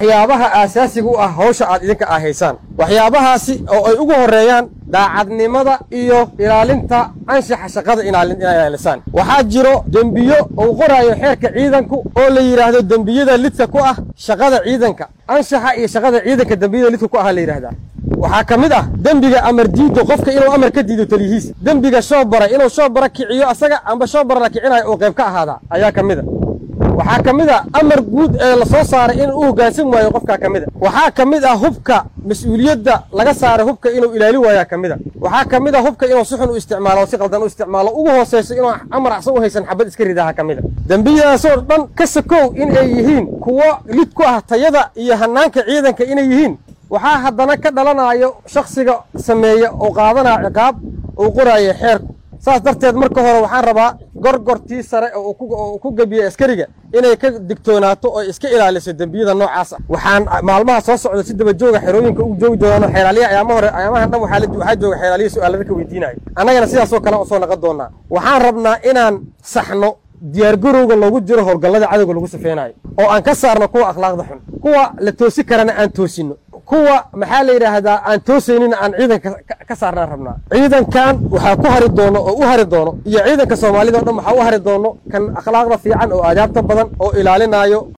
waxyaabaha aasaasiga u ah hawsha aad idinka ah haysaan waxyaabahaasi oo ay ugu horreeyaan daacadnimada iyo ilaalinta anshaxa shaqada inay ilaalisaan waxaa jiro dembiyo uu qoraayo xeerka ciidanku oo la yidhaahdo dembiyada lidka ku ah shaqada ciidanka anshaxa iyo shaqada ciidanka dembiyada lidka ku ah la yidhahdaa waxaa ka mid ah dembiga amar diido qofka inuu amar ka diido taliyihiis dembiga shoobara inuu shoobara kiciyo asaga amba shoobara la kicinayo uu qayb ka ahaadaa ayaa ka mid a waxaa ka mid a amar guud ee la soo saaray inuu u hoggaansan waayo qofkaa ka mid a waxaa ka mid ah hubka mas-uuliyadda laga saaray hubka inuu ilaali waayaa ka mid a waxaa ka mid a hubka inuu si xun u isticmaalo o si qaldan u isticmaalo ugu hoosayso inuu amar acsan u haysan xabad iska ridaha ka mid a dembiyadaasoo dhan ka sakow in ay yihiin kuwo lid ku ah tayada iyo hannaanka ciidanka inay yihiin waxaa haddana ka dhalanayo shakhsiga sameeya oo qaadanaya ciqaab uu qoraayo xeerku saas darteed marka hore waxaan rabaa gorgortii sare oo uu ku gebiyey askariga inay ka digtoonaato oo iska ilaaliso dembiyada noocaas ah waxaan maalmaha soo socda si daba jooga xerooyinka u joogi doonaano xeelaaliya ayaama hore ayaamahan dhan waxaa jooga xeelaaliya su-aalada ka weydiinayo annagana sidaasoo kale usoo naqon doonaa waxaan rabnaa inaan saxno diyaargarowga loogu jiro howlgallada cadowga lagu safeynayo oo aan ka saarno kuwa akhlaaqda xun kuwa la toosi karana aan toosinno kuwa maxaa la yidhaahdaa aan toosaynin aan ciidanka ka saarnaan rabnaa ciidankan waxaa ku hari doono oo u hari doono iyo ciidanka soomaalida o dhan waxaa u hari doono kan akhlaaqda fiican oo aadaabta badan oo ilaalinaayo